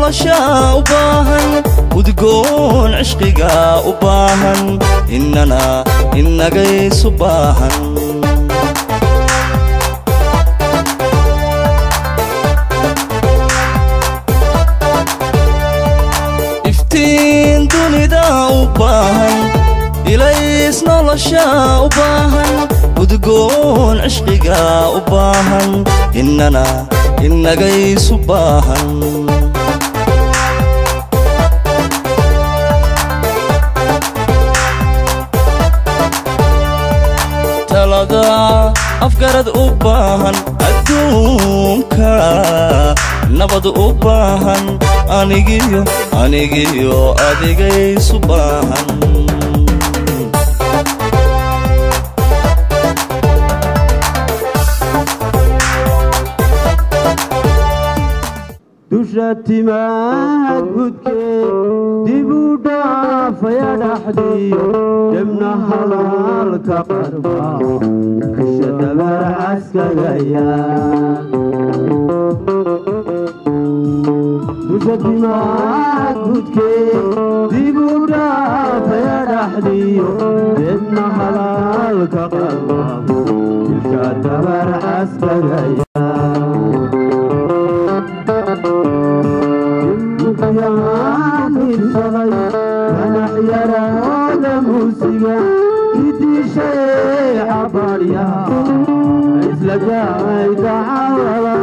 nolosha u baahan udgoon cishqiga u baahan innana innagaysu baahan iftiin dunida u baahan ilays nolosha u baahan udgoon cishqiga u baahan innana innagaysu baahan talada afgarad u baahan adduunka nabad u baahan anigiyo anigiyo adigaysu baahan dusha timaha gudkee dib u dhaafaya dhaxdiyo debna halaalka qarba isha dabar caskagaya dusha timaha gudkee dib u dhaafaya dhaxdiyo debna halaalka qarba isha dabar caskagaya manaxyaraada muusiga idishay xabaaryaha isla gaay dacawada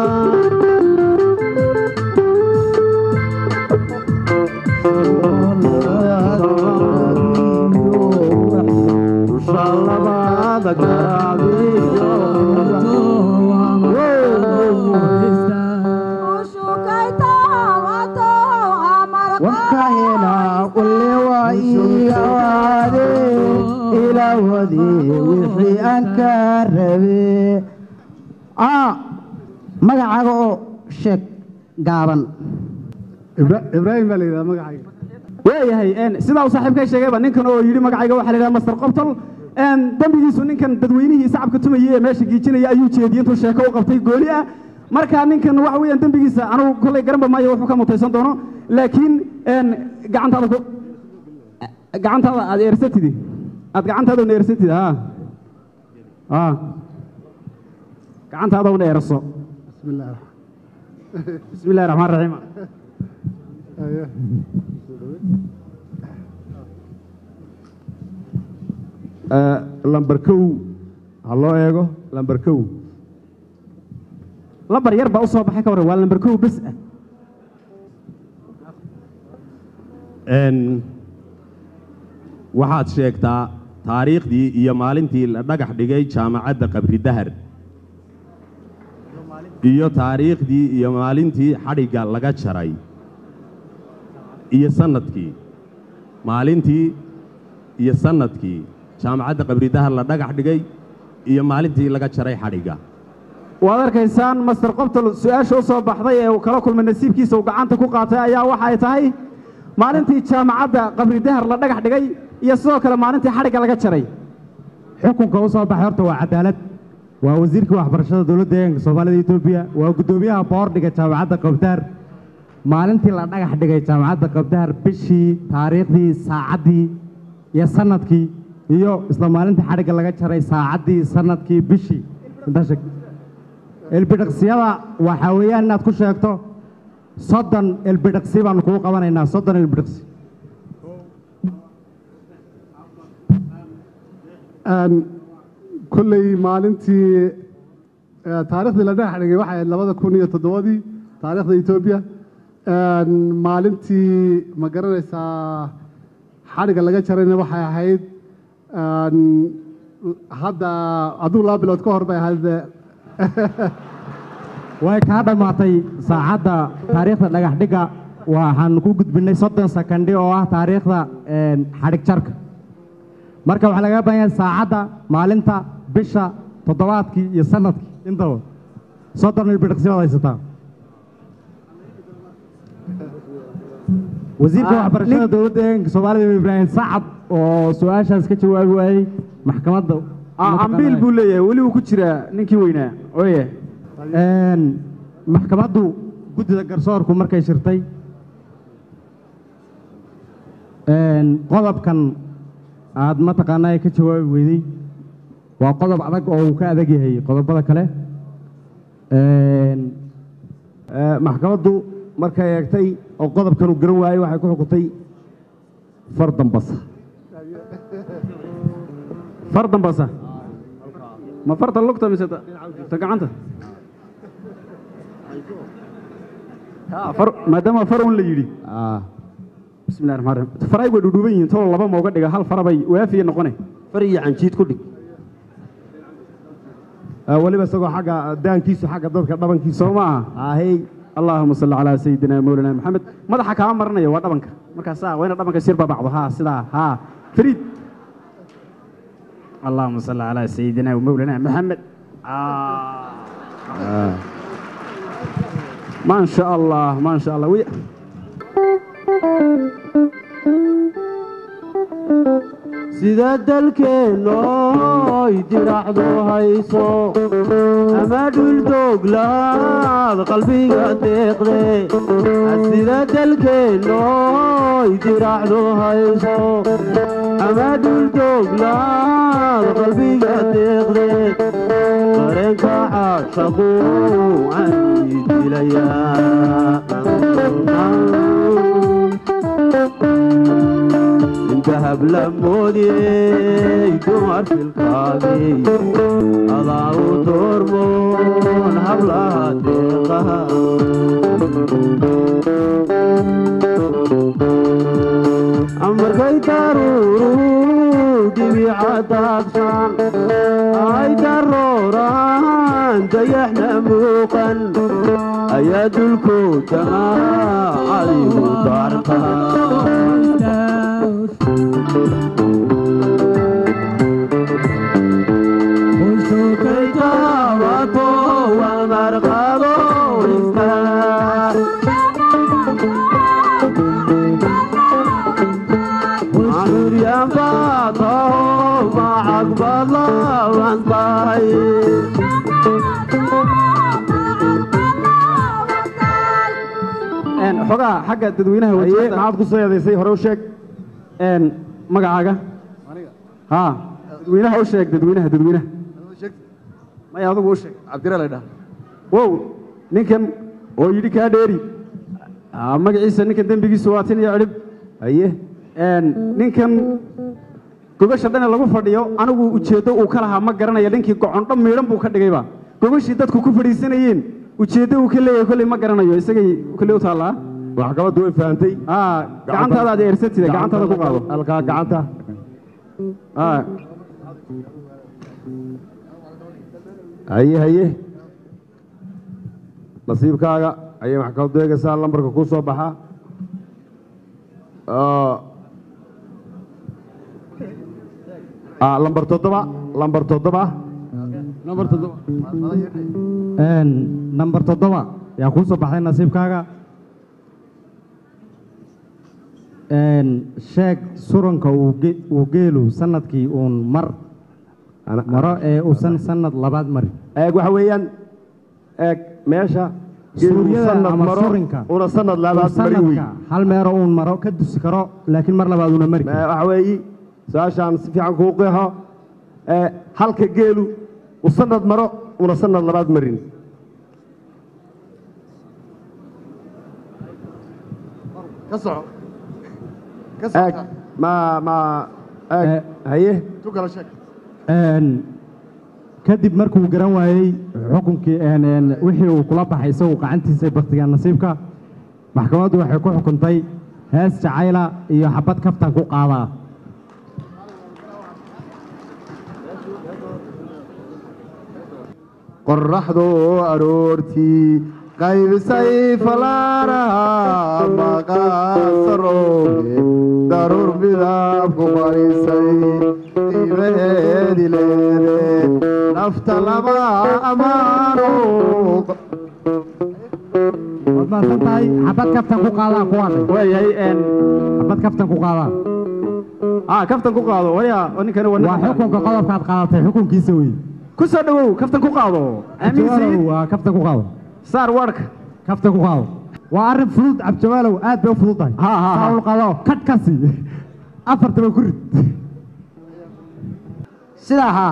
dusha labada garaabiyo wakahela qulle waa ii awaade ilaawade wixii aan ka rabe magacaaga oo sheeg gaaban ibraahim baa la yidhahda magacayga waayahay sidaa uu saaxiibkay sheegayba ninkan oo yidhi magacayga waxaa la yidhaha master qobtol dembigiisu ninkan dadweynihii sacabka tumayay ee meesha giijinaya ayuu jeediyey intuu sheeko u qabtay gooni ah marka ninkan waxa weeyaan dembigiisa anugu kollay garanba maayo wuxuu ka mutaysan doono laakiin gacantaada ku gacantaada aad eersatidi aad gacantaada una eersatid ha ha gacantaada una eerso bismillaah bismi illahi raxmaan raxiim lambar kow ha loo eego lambar kow lambar yar baa u soo baxay ka warran waa lambar kow bes ah waxaad sheegtaa taariikhdii iyo maalintii la dhagax dhigay jaamacadda qabri dahar iyo taariikhdii iyo maalintii xadhigga laga jaray iyo sannadkii maalintii iyo sannadkii jaamacadda qabri dahar la dhagax dhigay iyo maalintii laga jaray xadhigga waad arkaysaan master qobtol su-aasha u soo baxday ee uu kala kulmay nasiibkiisa uu gacanta ku qaatay ayaa waxay tahay maalintii jaamacadda qabri dahar la dhagax dhigay iyo sidoo kale maalintii xadhigga laga jaray xukunka u soo baxay horta waa cadaalad waa wasiirkii waxbarashada dowladda deegaanka soomaalida etoobiya waa guddoomiyaha boordhiga jaamacadda qabdahar maalintii la dhagax dhigay jaamacadda qabdahar bishii taariikhdii saacaddii iyo sannadkii iyo isla maalintii xadhigga laga jaray saacaddii sannadkii bishii intaa sheeg elbidhaqsiyada waxaa weeyaan inaad ku sheegto soddon elbidhaqsi baanu kugu qabanaynaa soddon elbidhaqsi kolley maalintii taariikhdii la dhagax dhigay waxay ahayd labada kun iyo toddobadii taariikhda etoobiya maalintii ma garanaysaa xadhigga laga jarayna waxay ahayd hadda aduu laba bilood ka hor bay ahayd way kaa dhammaatay saacadda taariikhda dhagax dhigga waxaan ku gudbinay soddon sakandhi oo ah taariikhda xadhig jarka marka waxaa lagaga baahan yahay saacadda maalinta bisha toddobaadkii iyo sanadkii intaba soddon ilbidhaqsi baad haysataa wasiirka waxbarashada dowladda deegaanka soomaalida ibraahim sacad oo su-aashaas ka jawaabi waayey maxkamadda ambiil buu leeyahay weli uu ku jiraa ninkii weynaa oye maxkamaddu guddida garsoorku markay shirtay een, qodobkan aad mataqaanaa ka jawaabi weyday waa qodob adag oo uu ka adag yahay qodobada kale Een, Eh, maxkamaddu markay eegtay oo qodobkan uu garan waayey waxay ku xukuntay far dambasa far dambasa ma farta lugta mise ta ta gacanta Ha, far maadaama far un la yidhi Ah, bismillahi raxmaan raxiim faray way dhudhuuban yihiin tolo laba ma uga dhiga hal fara bay waafiya noqone far iyo canjiid ku dhig Eh, weliba isagoo xagga daankiisu xagga dadka dhabankiisa soo ma aha ahey allahuma salli calaa sayidina mawlana maxamed madaxa kaa marinaya waa dhabanka markaasaa waa ina dhabanka shir babacdo haa sidaa haa fariid allahuma salli calaa sayidina mawlana maxamed ما شاء الله ما شاء الله وي... sida dalkeennoy diracdu hayso ama dhuldooglaad qalbiga deeqde sida dalkeennoy diracdu hayso ama dhuldooglaad qalbiga deeqde dareenka caashaqu ani dilayaa dahab la moodiyey dumar filkaagii adaa u doormoon hablaha deeqaha markay daruuru dhibica daabsan ay darooraan dayaxna muuqan ayaa dulkoodama adigu daarta xogaa xagga dadweynaha haye wajahada maxaad ku soo eedaysay hore u sheeg een magacaaga ha dadweynaha u sheeg dadweynaha dadweynaha maya adigu u sheeg cabdira la dhaha wow ninkan oo yidhi kaa dheeri Ah, magaciisa ninkan dembigiisu waa tin iyo cidhib haye een ninkan gogasha dhane lagu fadhiyo anigu ujeeddo uu ka lahaa ma garanaya ninkii gocondho miidhan buu ka dhigayba gogashii dadku ku fadhiisanayeen ujeeddo uu ka leeyahay kolley ma garanayo isagay kolley u taallaa maxkamaddu way fahamtay ah gacantaada aad eersatida gacantaada ku qaado halkaa gacanta ah haye haye nasiibkaaga ayay maxkamaddu eegaysaa lambarka kuu soo baxa Ah. Ah, lambar toddoba lambar toddoba number toddoba Een, nambar toddoba yaa kuu soo baxday nasiibkaaga Een, sheeg suranka uu ge- uu geelu sanadkii uun mar maro ee uusan sanad labaad marin eeg waxa weeyaan eeg meesha Suuryada sanad ama maro surinka. una sanad Uu labaad mari wey sanadka hal meero uun maro ka dusi karo laakiin mar labaad uuna mari karin. waxa weeyi su-aashaan si fiican kuu qeexo ee, halka geelu uu sanad maro una sanad labaad marin ka soco ka eeg soco ma ma eeg Eh. haye tu kala sheeg Een, kadib markuu garan waayey xukunkii een, een, wixii uu kula baxay isagu gacantiisa baktiga nasiibka maxkamaddu waxay ku xukuntay hees jacayla iyo xabad kaftan ku qaadaa qorraxdu aroortii qaybisay falaaraha maqaasarooge daruur midab ku qarisay qiimaheedi leede nafta lama ammaano waad mahadsan tahay xabad kaftan ku qaadaa kuwaadhay waayahay een xabad kaftan ku qaadaa ah kaftan ku qaado waya oo ninkani waa waa xukunka qodobkaad qaadatay xukunkiisa wey ku soo dhawow kaftan ku qaado aamin sayid waa kaftan ku qaado saar warka kafta ku qaado waa arrin fudud cabdijabaalow aad bay u fudud tahay Ha, ha, ha. Saa u qaado kadh ka sii afartaba ku rid sidaa haa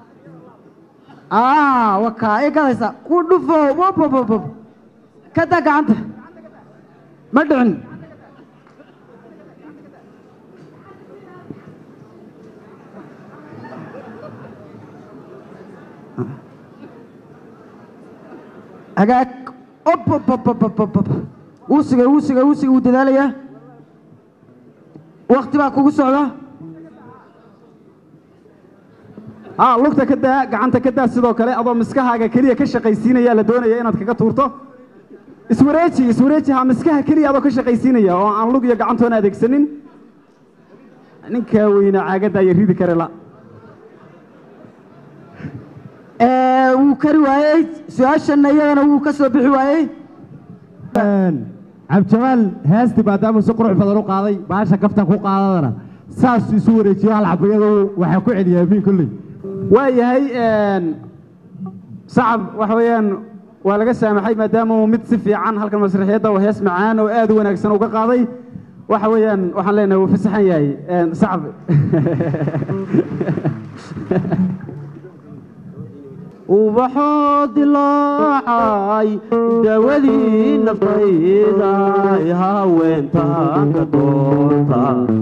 aa wakaa i gadaysa ku dhufo wabababab ka daa gacanta ma dhicin hagaag obababababab wuu sigay wuu sigay wuu sigay wuu dadaalayaa wakti baa kugu socda haa lugta ka daa gacanta ka daa sidoo kale adoo miskahaaga keliya ka shaqaysiinaya la doonaya inaad kaga tuurto iswareeji iswareeji haa miskaha keliya adoo ka shaqaysiinaya oo aan lug iyo gacantoona adeegsanin ninkaa weyna caagadda iyo ridi kare la Ee, wuu kari waayey su-aashana iyadana wuu ka soo bixi waayey cabdijabaal heestii maadaama si qurux badan u qaaday baasha kaftan ku qaadadana saas isu wareejiyo hal xabayadu waxaa ku celiyaa amiin kolley waa yahay sacab waxa weeyaan waa laga saamaxay maadaama uu mid si fiican halkan masraxiyadda oo hees macaan oo aad u wanaagsan uga qaaday waxa weeyaan waxaan leenahay wuu fasaxan yahay sacab ubaxoo dilaacay dawadii naftayda ay haweentaan ka doorta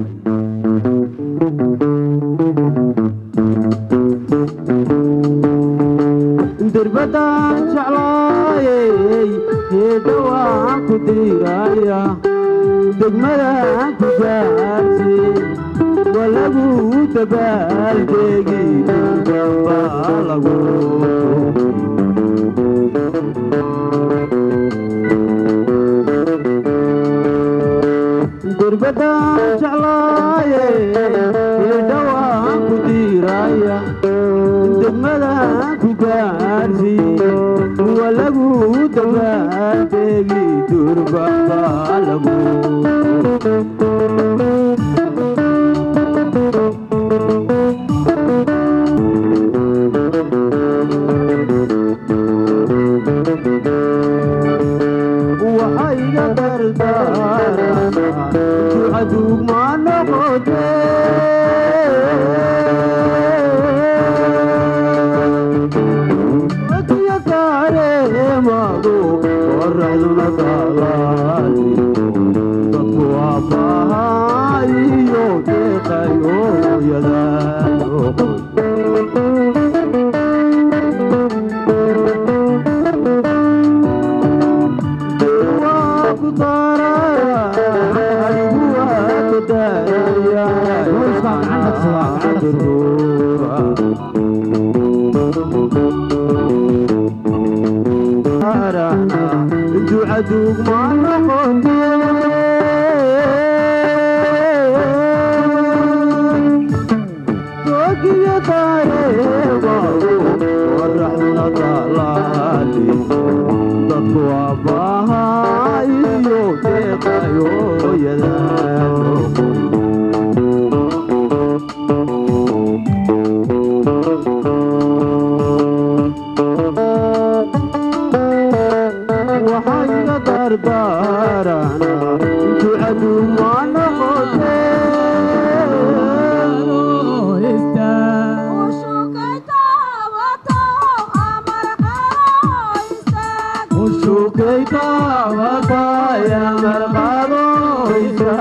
dirbadaan jeclaayey heedhawaan ku diiraya degmadaan ku gaarsiin waa lagu dabaaldegi durbaa lagu dirbadaan jeclaayey heedhawaan ku diiraya degmadaan ku gaarsiin waa lagu dabaaldegi durbaa lagu waxayga dardaarana ducaduug ma noqote wadiya kaareemadu qoraxduna dalaali dadku waa bahayo deeqayo yadaano ducaduug ma noqote dogiyo taareebadu qoraxduna dalaali dadku waa bahayo deeqayo yadaano waxayga dardaarana ducaduug ma noqote ushukaytaawataya marqadoysa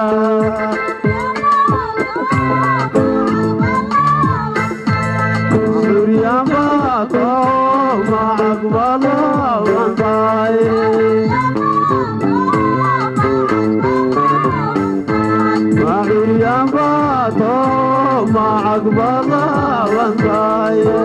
suryabato macaqbalawantaye macuryabato macaqbalawantaye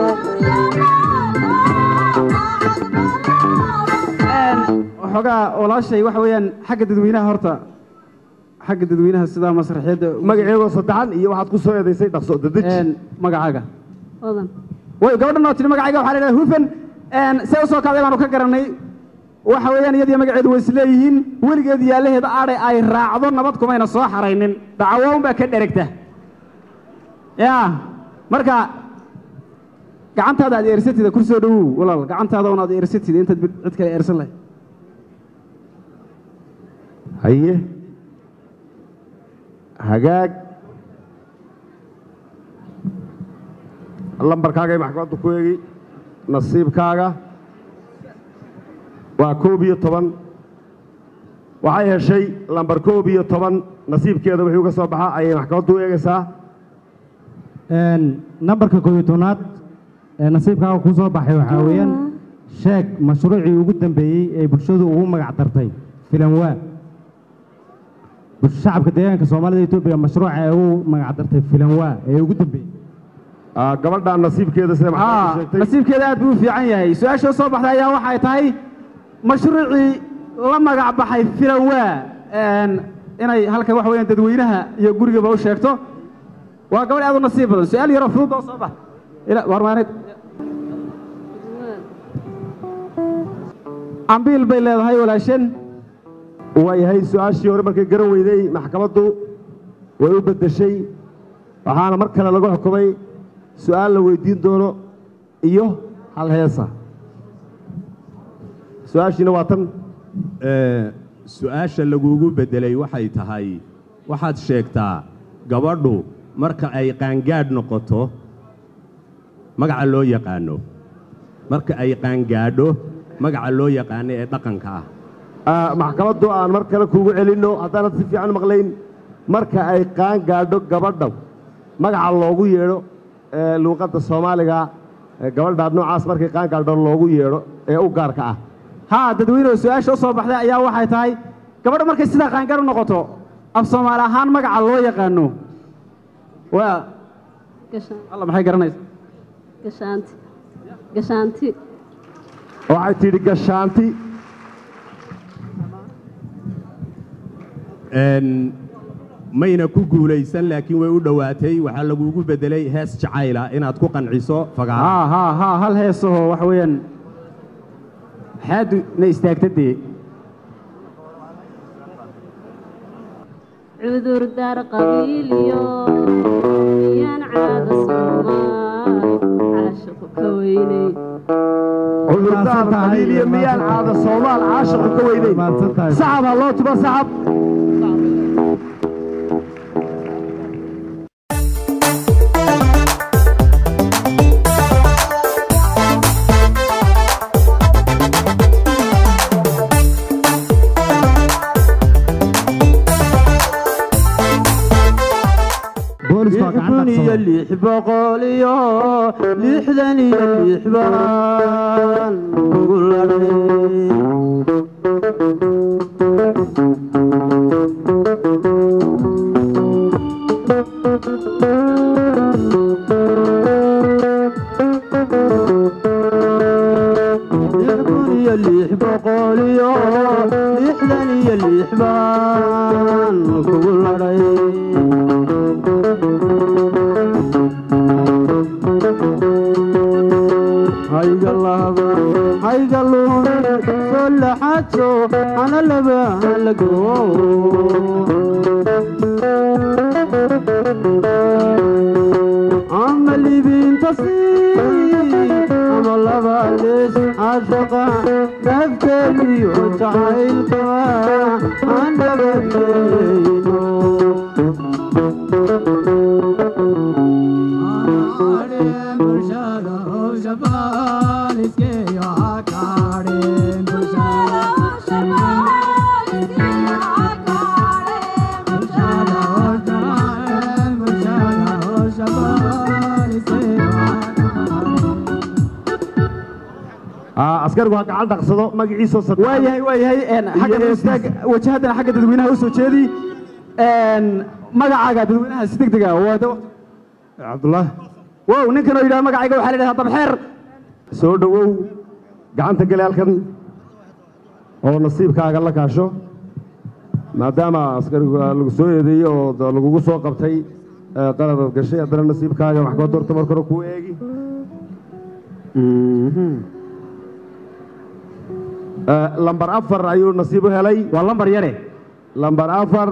waxoogaa walaashay waxa weeyaan xagga dadweynaha horta xagga dadweynaha sidaa masraxiyadda magaceegoo saddexan iyo waxaad ku soo eedaysay dhaqso dadeji magacaaga way gabadhan oo tiri magacayga waxaa la idhaha hufan see usoo kacday baanu ka garanay waxa weeyaan iyadiyo magaceedu way isleeyihiin weligeed yaalaheeda aadhay ay raacdo nabad kumayna soo xaraynin dhacawoon baa ka dheregta ya marka gacantaada aad eersatida kursoo dhowow walaal gacantaada un aad eersatida intaad cid kale eersan lahay haye hagaag lambarkaaga ay maxkamaddu ku eegi nasiibkaaga waa koob iyo toban waxay heshay lambar koob iyo toban nasiibkeeda wixii uga soo baxa ayay maxkamaddu u eegaysaa nambarka koob iyo tobnaad ee nasiibkaaga ku soo baxay waxaa weeyaan sheeg mashruucii ugu dambeeyey ee bulshadu ugu magac dartay filanwaa shacabka deegaanka soomaalida etoobiya mashruuca ee ugu magac dartay filanwaa ee ugu dambeeyey gabadha nasiibkeeda sida maxkamaddu sheegtay nasiibkeeda aad buu u fiican yahay su-aasha soo baxday ayaa waxay tahay mashruucii la magac baxay filanwaa inay halkan waxa weeyaan dadweynaha iyo gurigaba u sheegto waa gabadh aad u nasiib badan su-aal yaroo fudud oo soo bax warmaaneed cambiil bay leedahay walaashan waayahay su-aashii hore markay garan weyday maxkamaddu way u beddeshay waxaana mar kale lagu xukumay su-aal la weydiin doono iyo hal heesa su-aashiina waa tan su-aasha lagugu beddelay waxay tahay waxaad sheegtaa gabadhu marka ay qaangaadh noqoto magaca loo yaqaano marka ay qaangaadho magaca loo yaqaano ee dhaqanka ah maxkamaddu aan mar kale kuugu celinno haddaanad si fiican maqlayn marka ay qaan gaadho gabadha magaca loogu yeedho ee luuqadda soomaaliga ee gabadhaad noocaas markay qaan gaadho loogu yeedho ee u gaarka ah haa dadweynuhu su-aasha u soo baxday ayaa waxay tahay gabadha markay sidaa qaangaar u noqoto af soomaali ahaan magaca loo yaqaano waa alla maxay garanaysa gashaanti gashaanti waxay tidhi gashaanti mayna ku guulaysan laakiin way u dhowaatay waxaa lagugu beddelay hees jacayla inaad ku qanciso fagaara haa haa haa hal heesahoo waxa weeyaan xaadu na istaagta dee cudur daar qabiiliyo miyaan caada soomaal caashiqu ka weynay cudurdaar qabiiliya miyaan caada soomaal caashiqu ka weynayn sacab ha loo tuba sacab kun iyo lix boqol iyo lixdan iyo lix baan ugu ladhay kun iyo lix boqol iyo lixdan iyo lix baan kugu ladhay hayga lahaba hayga luun soo laxaadso hana laba halago ama libinta sii ama laba lees cashaqa nafteediyo jacaylka aan dhabanayno askarigu ha gacan dhaqsado magaciisoo sad waa yahay waa yahay xagga istaag wajahaddana xagga dadweynaha u soo jeedi magacaaga dadweynaha si deg dega waa cabdullah wow ninkan oo yidhaha magacayga waxaa la yidhahdaa dabxeer soo dhowow gacanta gale halkan oo nasiibkaaga la kaasho maadaama askarigu lagu soo eedeeyey oo d- lagugu soo qabtay ee qaladaad gashay haddana nasiibkaaga maxkamadda horta marka hore kuu eegi Eh, lambar afar ayuu nasiib u helay waa lambar yare lambar afar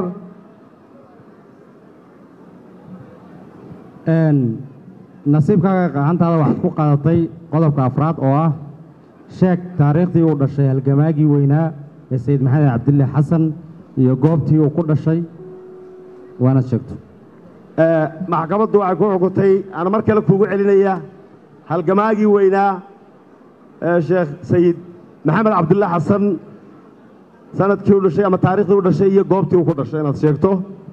nasiibkaaga gacantaada waxaad ku qaadatay qodobka afraad oo ah sheeg taariikhdii uu dhashay halgamaagii weynaa ee sayid maxamed cabdille xasan iyo goobtii uu ku dhashay waana sheegto maxkamaddu waxay ku xukuntay aan mar kale kuugu celinaya halgamaagii weynaa ee sheekh sayid maxamed cabdulle xasan sanadkii u dhashay ama taariikhdii u dhashay iyo goobtii uu ku dhashay inaad sheegto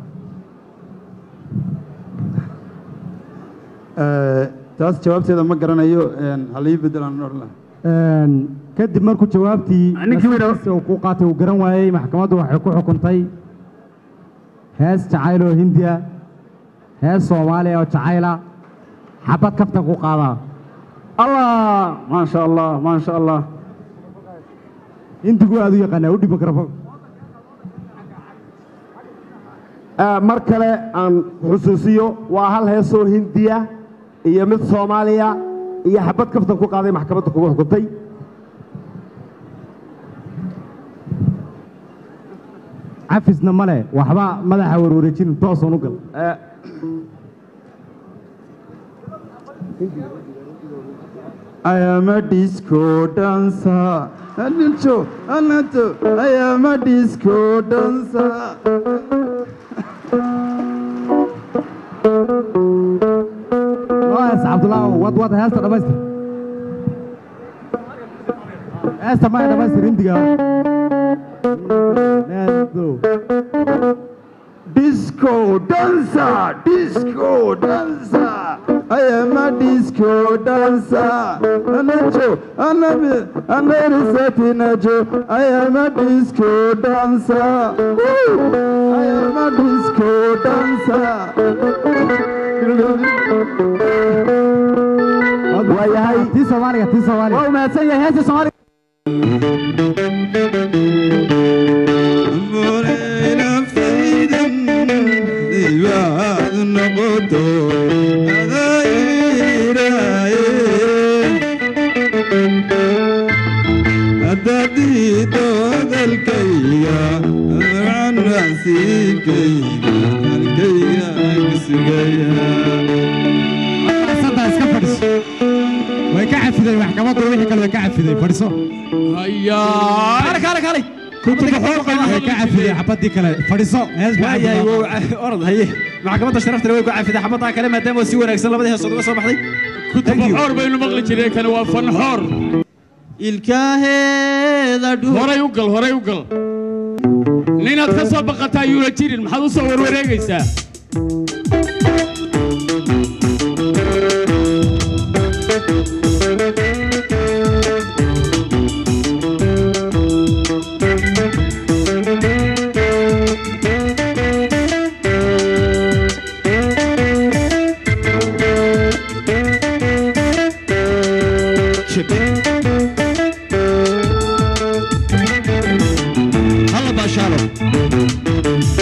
taas jawaabteeda ma garanayo halii bedelaan odhan lahaa kadib markuu jawaabtii nasiibkiisa uu ku qaatay uu garan waayey maxkamaddu waxay ku xukuntay hees jacayl oo hindiya hees soomaaliya oo jacayla xabad kaftan ku qaadaa allah maasha allah maasha allah hindigu aad u yaqaanaa u dhib mikrofon mar kale aan xusuusiyo waa hal heesoo hindiya iyo mid soomaaliya iyo xabad kaftan ku qaaday maxkamadda kugu xukuntay cafisna male waxba madaxa warwareejin toosan u gal I am a disco dancer. Anuncho, Anato, I am a disco dancer. Noas Cabdullah wad wad heesta dhamaystir heesta ma dhamaystir hindiga Disco dancer, disco dancer. I am a disco dancer. Anacho, Anabi, Anarisatinajo. I am a disco dancer. Woo! I am a disco dancer. waayahay tii soomaaliga tii soomaaliga waa mahadsan yahay heesta soomaaliga santaa iska fadhiso way ka cafiday maxkamaddu wixii kale way ka cafiday fadhiso kale kale kale way ka cafiday xabadii kale fadhiso hees baa waayahay wow orod haye maxkamadda sharafta way ku cafiday xabaddaa kale maadaama si wanaagsan labadii heesood uga soo baxday fanxoor baynu maqli jireen kani waa fanxoor ilkaaheeda horay u gal horay u gal ninaad ka soo baqataa yuuna jirin maxaad u soo warwareegaysaa halla baashaalo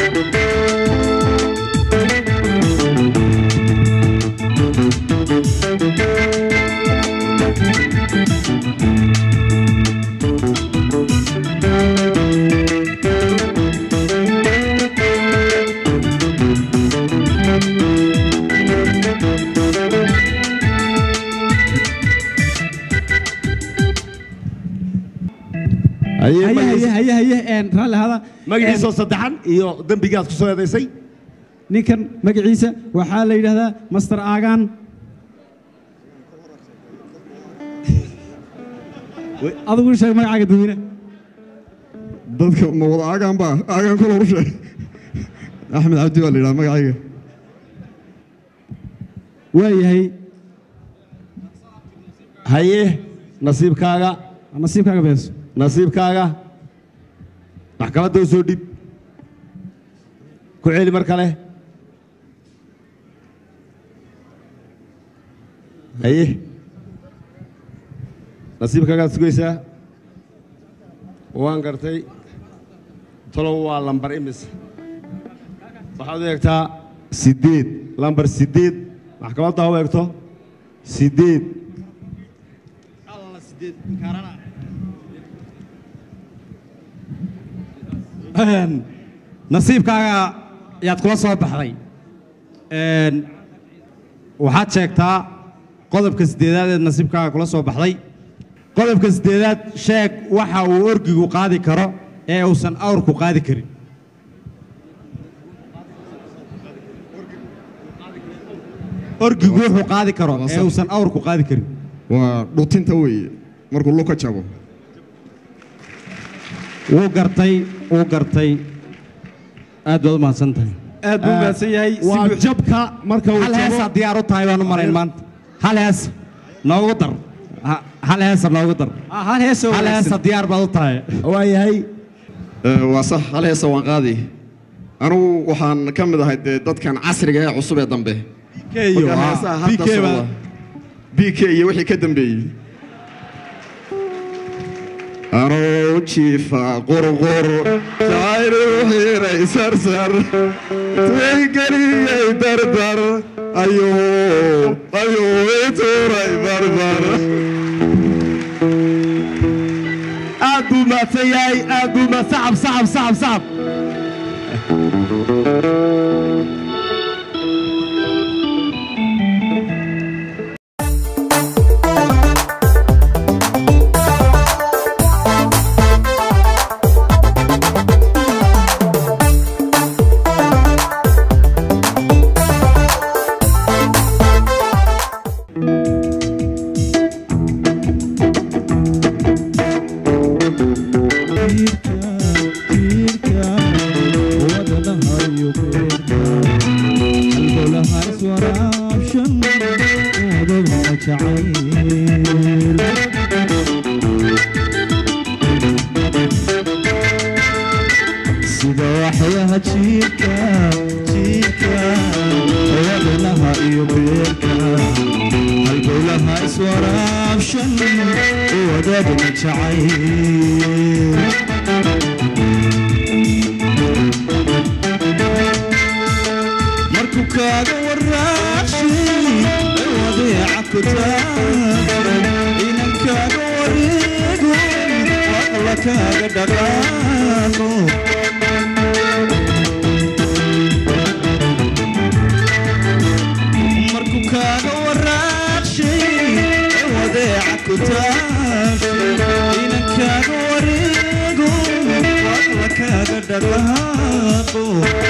haye haye haye haye een raalli hada magaciisoo saddexan iyo dembigaad ku soo eedaysay ninkan magaciisa waxaa la yidhaahdaa master aagaan adigu sheeg magacaaga dadweyne dadka ma wada aagaan baa aagaan kula u sheeg axmed cabdi baa la yidhaha magacayga waayahay haye nasiibkaaga nasiibkaaga beeso nasiibkaaga maxkamadda u soo dhib ku celi mar kale haye nasiibkaagaad sugaysaa waan gartay talow waa lambar imis waxaad u eegtaa siddeed lambar siddeed maxkamadda ha u eegto siddeed nasiibkaaga yaad kula soo baxday waxaad sheegtaa qodobka siddeedaad ee nasiibkaaga kula soo baxday qodobka siddeedaad sheeg waxa uu orgigu qaadi karo ee uusan awrku qaadi karin orgigu wuxuu qaadi karo ee uusan awrku qaadi karin waa dhutinta weeye markuu luka jabo wuu gartay wuu gartay aad baad u mahadsan tahay aad buu mahadsan yahay si waa buux- jabka marka uu hal heesaa jabo diyaar u tahay baan u marayn maanta hal hees noogu dar Ha- hal heesa noogu dar Ah, hal hees oo hal heesa wanaagsan. diyaar baad u tahay waayahay Eh, waa sax hal heesa waan qaadi anugu waxaan ka mid ahay dee dadkan casriga ee cusub ee dambe iyo Marka heesaha hadda BK baa- socda. BK iyo wixii ka dambeeyey anoo jiifa qurqur jacaylu xiray sarsar tixgeliyey dardar ayuu ayuu ituuray barbar aad buu mahadsan yahay aad buu ma sacab sacab sacab sacab sida waxyaha jiirka jiirka wadanaha iyo beerka halbowlaha iswaraabshan wadaadna jacayl markuu kaaga waraacshay wadeeca ku taagay inan kaaga wareego waqla kaaga dhaqaaqo markuu kaaga waraacshay wadeeca ku taagay inan kaaga wareego waqla kaaga dhaqaaqo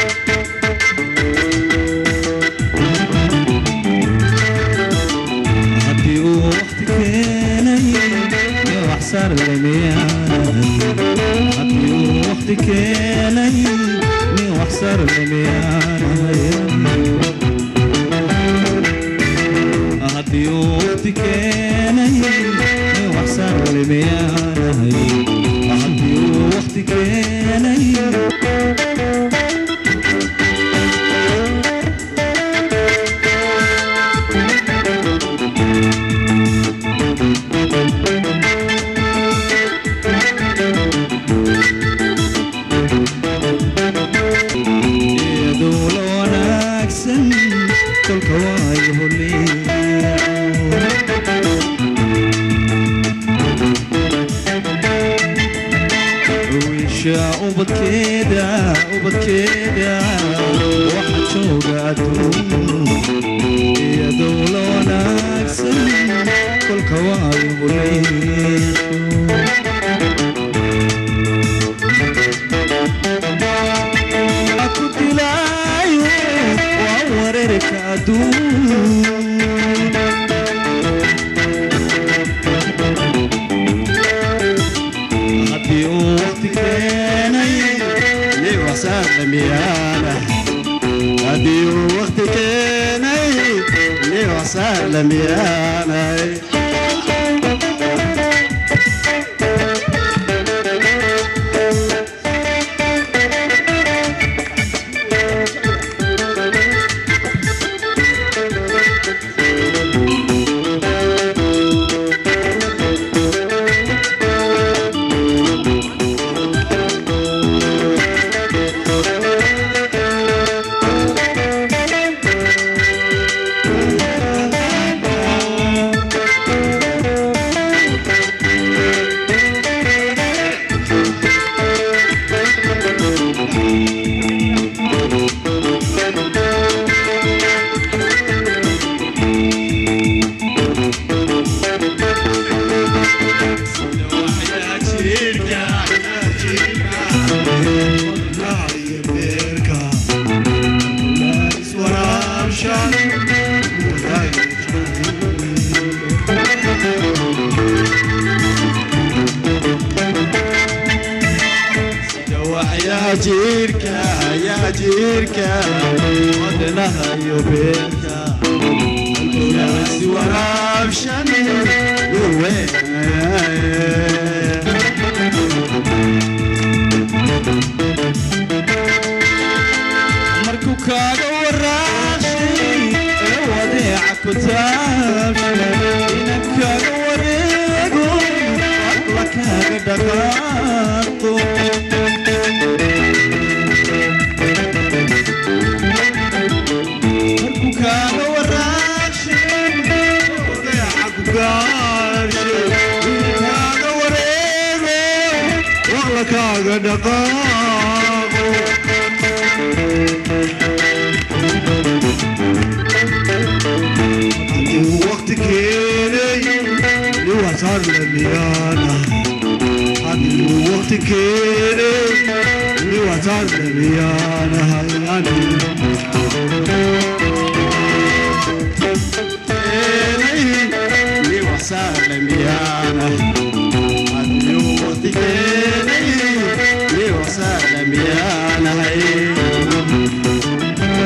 haddii uu waqti keenay ee wax saar lamiyaanahay haddii uu waqti keenay nin wax saar lamiyaanahay haddii uu waqti keenay nin wax saar lamiyaanahay haddii uu waqti keenay iyadoo la wanaagsan kolka waayo wiisha ubadkeeda ubadkeeda waxa jooga adduun iyadoo la wanaagsan kolka waayo huleesho aku dilaayo waa wareerka adduun haddii uu waqti keenay nin waxsaar lamiyaana haddii uu waqti keenay nin waxsaar lamiyaanay yaa jiirka yaa jiirka wadnaha iyo beerka halkowgaasi waraabshan markuu kaaga waraashay ee wadeeca ku taabshay inan kaaga wareego alla kaaga dhaqaaqo markuu kaaga waraashay wadeeca ku gaashay inan kaaga wareego alla kaaga dhaqaaqo hadduu waqti keenay liwasaar lamiyana hadduu waqti keenay liwasaar lamiyana hayani liwasaar lamiyana hadduu waqti keenay liwasaar lamiyana hayani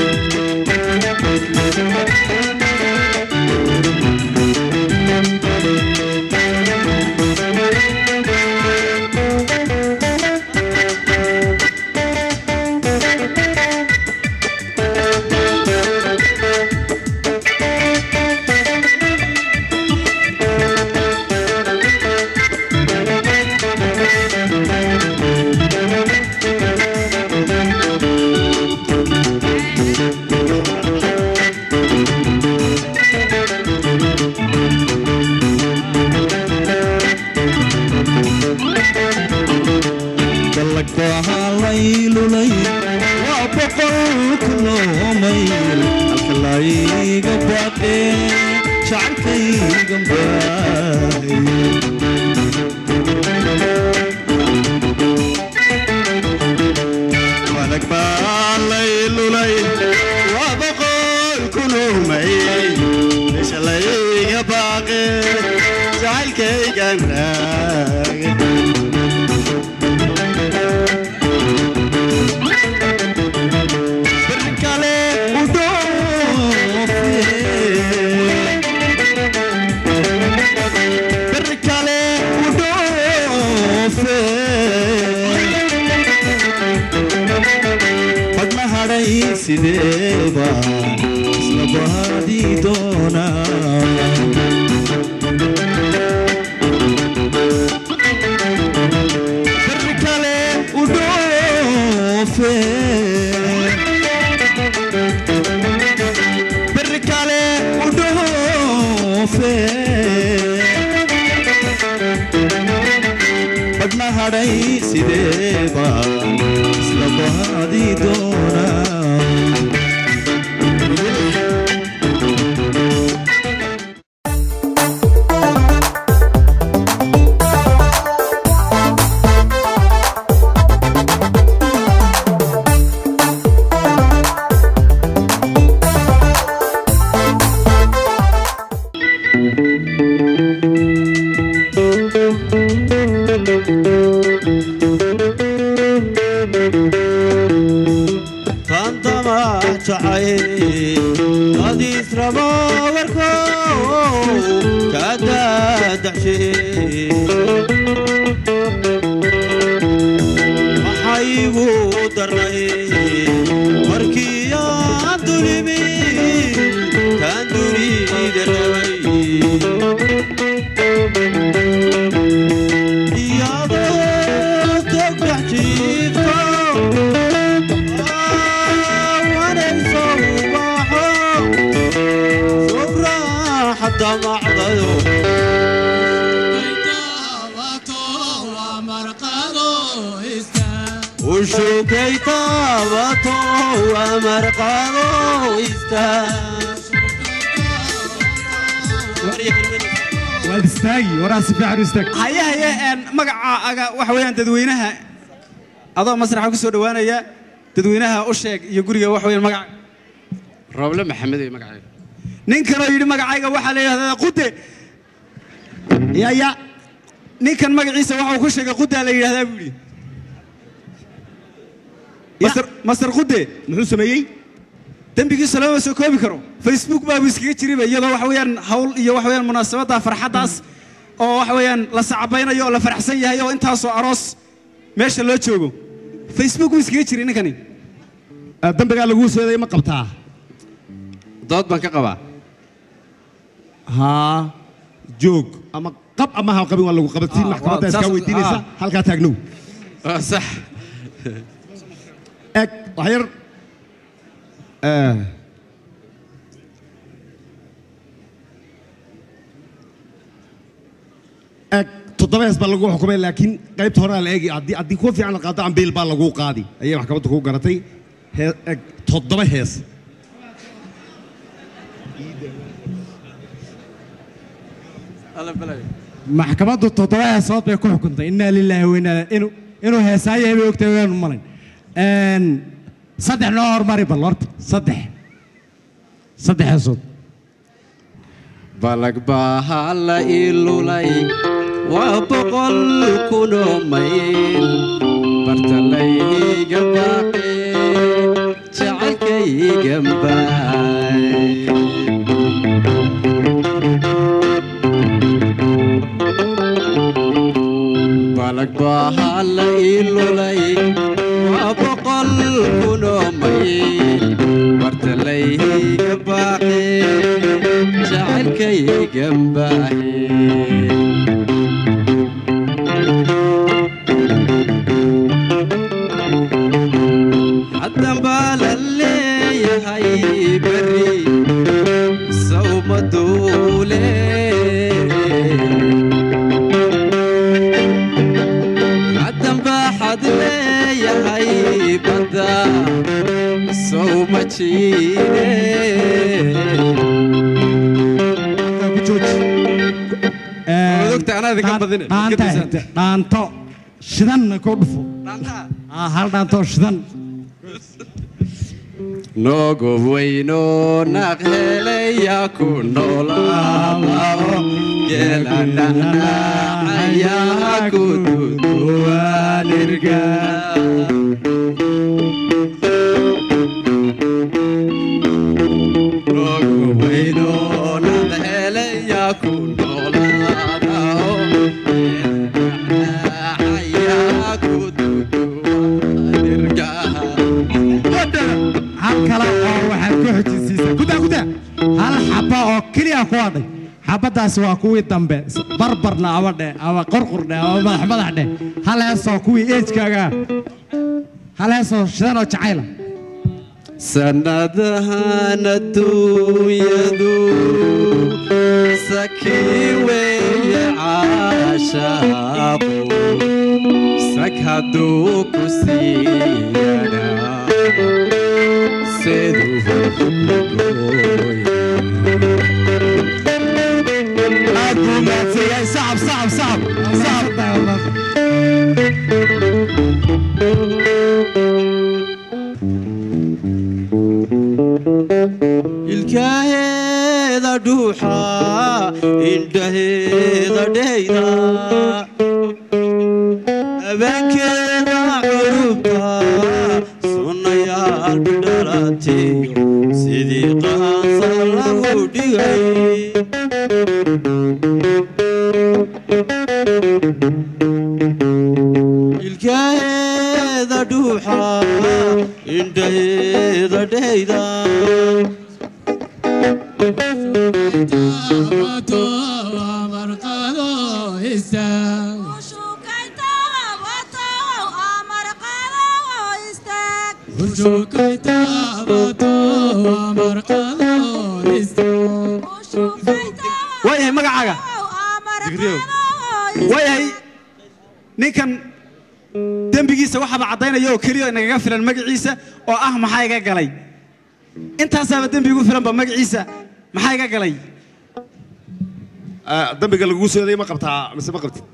laylulay waa boqol kunoo mayl halka layga baaqe jacaylkaygan baahay malag baa laylulay waa boqol kunoo mayl meesha layga baaqe jacaylkaygan raage sideeba isla baadii doonaa bari kale u dhoofe bari kale u dhoofe badhna hadhay sideeba isla baadii doonaa maxaygu darnay markii aan dulimi kaan dunida rabay iyadoo togdhex jiifto wanayso ubaxo soo raaxada macdayo ushukay taabato amarqado waad istaagi waraa si fiican u istaag haye haye een magacaaga waxa weeyaan dadweynaha adoo masraxa ku soo dhowaanaya dadweynaha u sheeg iyo guriga waxa weeyaan magaca rooble maxamed ee magacayga nin kaloo yidhi magacayga waxaa la yidhahdaa qude yaya ninkan magaciisa waxa uu ku sheegay qudaa la yidhahdaa buu yidhi master master qude muxuu sameeyey dembigiisa lama soo koobi karo facebook baabu iskaga jiriba iyadoo waxa weeyaan hawl iyo waxa weeyaan munaasabadda farxaddaas oo waxa weeyaan la sacabaynayo oo la faraxsan yahay oo intaasoo aroos meesha loo joogo facebook buu iskaga jiri ninkani dambigaa laguu seeday ma qabtaa dood baan ka qabaa haa joog ama qab ama ha qabin waa lagu qabatiin Ah, maxkamadda waa- iskaa saas- weydiinaysa ah. halkaa taagnow sax eg wax yar Eh, eg toddoba hees baa lagu xukumay laakiin qaybta horaa la eegi haddii haddii kuwa fiican la qaado ambiil baa lagu qaadi ayay maxkamadda kugu garatay Hee- eg toddoba hees maxkamaddu toddoba heesood bay ku xukuntay innaa lilaahi wainaa inuu inuu heesaayo hebay ogtahay waanu malayn Een, saddex noo hormari bal horta saddex saddex heesood balag baa la ilulay waa boqol kunoo mayl bartalayga baaqe jacaylkaygan baay balag baa la ilulay waa boqol kunoo mayl bartalayga baaqe jacaylkaygan baahe haddan baa la leeyahay beri sawma duule haddan baa xad leeyahay badda sawma jiide Odogta anaa idinka badine. dhaanta hete dhaanto shidanna ku dhufo Ah, hal dhaanto shidan noogo weyno naq helaya ku noolaao geeladhanacayaa ku duduwaanirga noogo weyno naq helaya ku noolaao geeladhanacayaa ku duduwaanirga hal kale oo waxaad ku xojisiisaa gudaa gudaa hal xaba oo keliya ku hadhay xabadaasi waa kuwii dambe s- barbarna ama dheh ama qorqurdhe ama madax madax dheh hal heesoo kuwii eejkaaga ah. hal heesoo shidan oo jacayla sanadahan adduunyadu sakii weeye caashaaqu sag hadduu ku siiyana siduu aad buu mahadsanyahay sacab sacab sacab sacab ilkaheeda dhuuxa indhaheeda dheyda habeenkeeda curubta sunnayaal bidhalatiyo sidii qaansa lagu dhigay ilkaheeda dhuuxa indhaheeda dheyda waayahay magacaaga waayahay ninkan dembigiisa waxaaba caddaynaya oo keliya nagaga filan magaciisa oo ah maxaa iga galay intaasaaba dembi igu filanba magaciisa maxaa iga galay Ah, dambiga laguu seeday ma qabtaa mise ma qabtid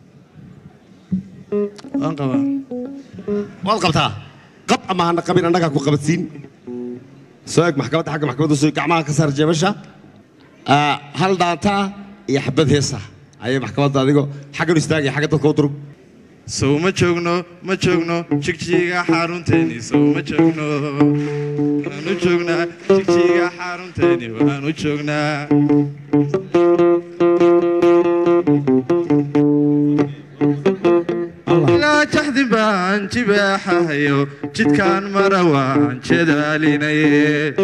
waan qabaa waad qabtaa qab ama hana qabin annagaa ku qabadsiin soo eg maxkamadda xagga maxkamadda soo gacmaha ka saar jeebasha Ah, hal dhaanta iyo xabad heesa ayay maxkamadda adigo xaggan istaagaya xagga dadka u durug sow ma joogno ma joogno jigjiga xarunteeni sow ma joogno waanu joognaa jigjiga xarunteeni waanu joognaa ilaa jaxdin baan jibaaxahayo jidkaan mara waan jedaalinaye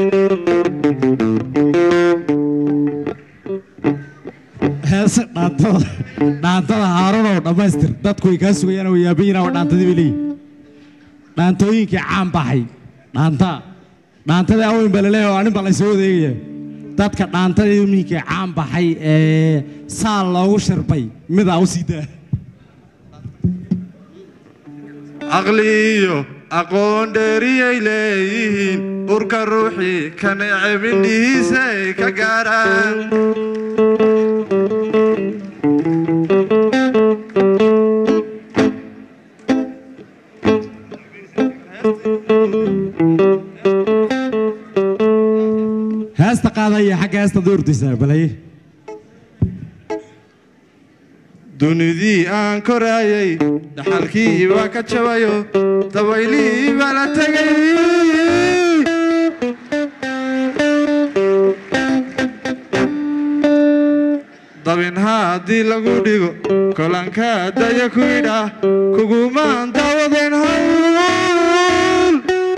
heese dhaantada dhaantada haarunow dhammaystir dadku way kaa sugayaan oo yaabayina waa dhaantadii bay leeyihin dhaantooyinkii caan baxay dhaanta dhaantadii aweyn baa laleeyahay oo anin baa laysoo wadeegaya dadka dhaantadii minkii caan baxay ee saal loogu shirbay midaa u sii daa caqliyo aqoon dheeriyay leeyihiin urka ruuxii ka neceb indhihiisa ay ka gaaraan heesta qaadaya xagga heesta doortaysaa balaye dunidii aan koraayay dhaxalkii baa ka jabayo dabaylihii baa la tegay dabin haddii lagu dhigo kolanka daya ku idhaah kugumaan daawadeen hawl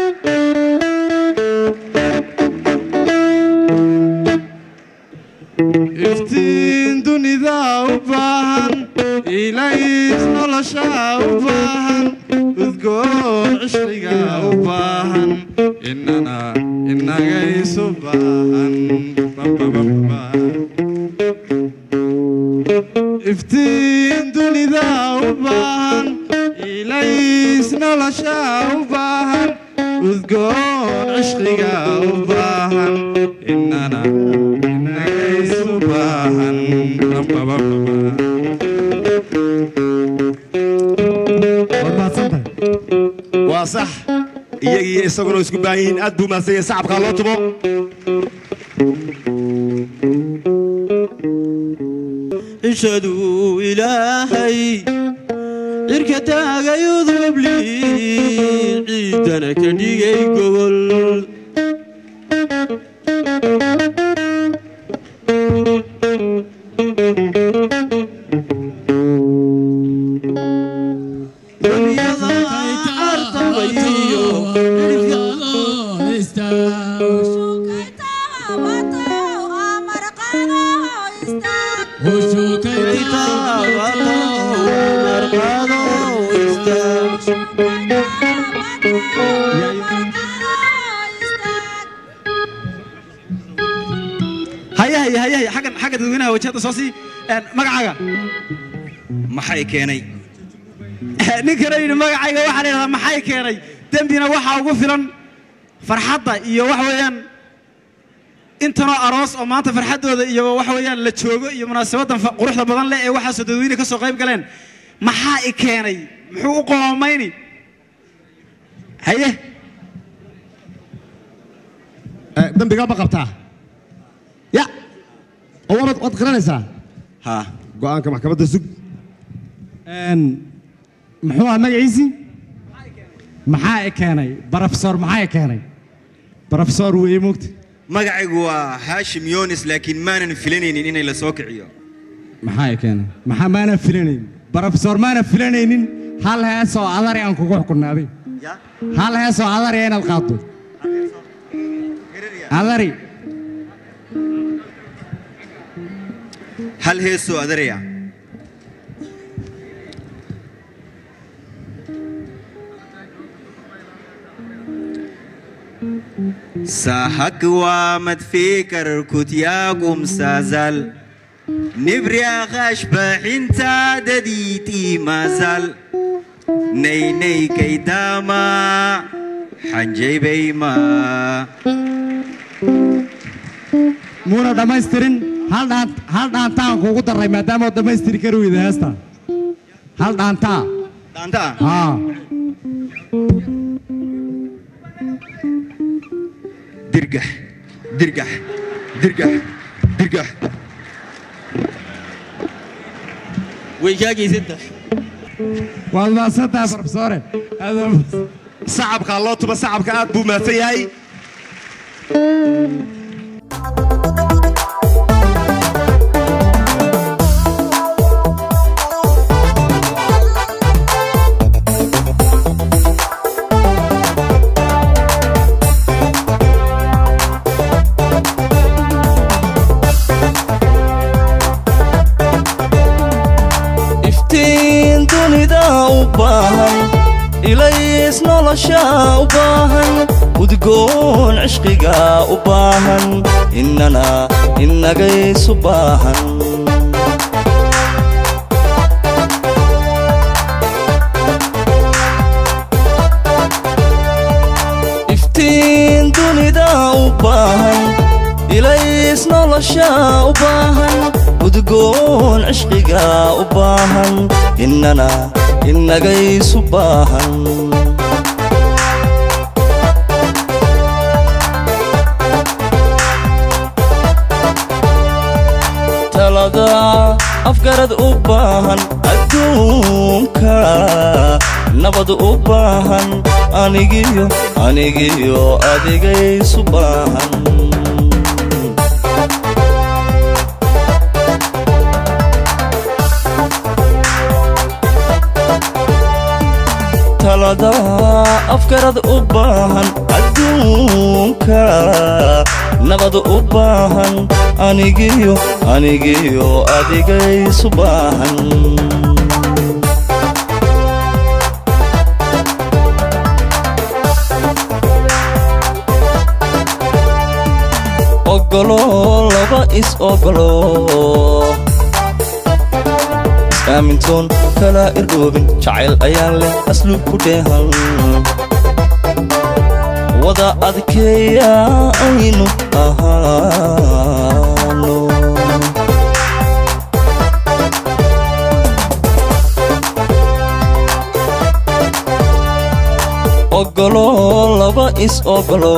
iftiin dunida u baahan ilays nolosha u baahan udgoon cishriga u baahan inana inaga isu baahan iftiin dunida u baahan ilays nolosha u baahan udgoon cishriga u baahan inana inaga isu baahan waa sax iyagii isaguna isku baahan yihiin aad buu mahadsan yahay sacabkaa loo tumo cishaduu ilaahay cirka taagay udubli ciidana ka dhigay gogol haya haya haya haya xaggan xagga dadweynaha wajahada soo sii een, magacaaga maxay keenay ninkana yidhi magacayga waxaa la yidhahdaa maxay keenay dembina waxaa ugu filan farxadda iyo waxa weeyaan intanoo aroos oo maanta farxaddooda iyo waxa weeyaan la joogo iyo munaasabaddan fa- quruxda badan leh ee waxaasoo dadweyne ka soo qayb galeen maxaa i keenay muxuu u qoomayni haye dambigaa ma qabtaa ya oo waad waad garanaysaa ha go'aanka maxkamadda sug muxuu ahaa magaciisii maxaa i keenay barofesor maxaa i keenay barofesor weeye moogta magacaygu waa haashim yonis laakiin maanan filanaynin inay la soo kiciyo maxaa i keenay maxaa maana filanaynin barofesor maana filanaynin hal heesoo adari aan kugu xukunnaaday hal heesoo adari inaad qaaddo adari hal heesoo adaraya ساحك وامد فكر كنت يا قوم سازل نبري غاش انت دديتي ما زال ني ني كيداما حنجي بيما muuna dhammaystirin hal dhaan hal dhaantaan kugu daray maadaama oo dhammaystiri kari weyda heesta hal dhaantaa dhaantaa haa dirgax dirgax dirgax dirgax way kaa geysanta waad mahadsantahay barofesore sacabka loo tuba sacabka aad buu mahadsan yahay iftiin dunida u baahan ilays nolosha u baahan udgoon cishqiga u baahan innana innagaysu baahan iftiin dunida u baahan ilays nolosha u baahan udgoon cishqiga u baahan innana innagaysu baahan talada afgarad u baahan adduunka nabad u baahan anigiyo anigiyo adigaysu baahan talada afgarad u baahan adduunka nabad u baahan anigiyo anigiyo adigaysu baahan ogolo laba is ogolo aamintoon kala irdhoobin jacayl ayaan leh asluub ku dheehan wada adkeeya aynu ahaano ogolo laba is ogolo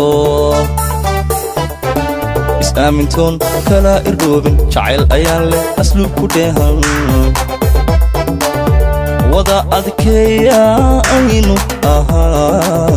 is-aamintoon kala irdhoobin jacayl ayaan leh asluub ku dheehan wada adkeeya aynu ahaa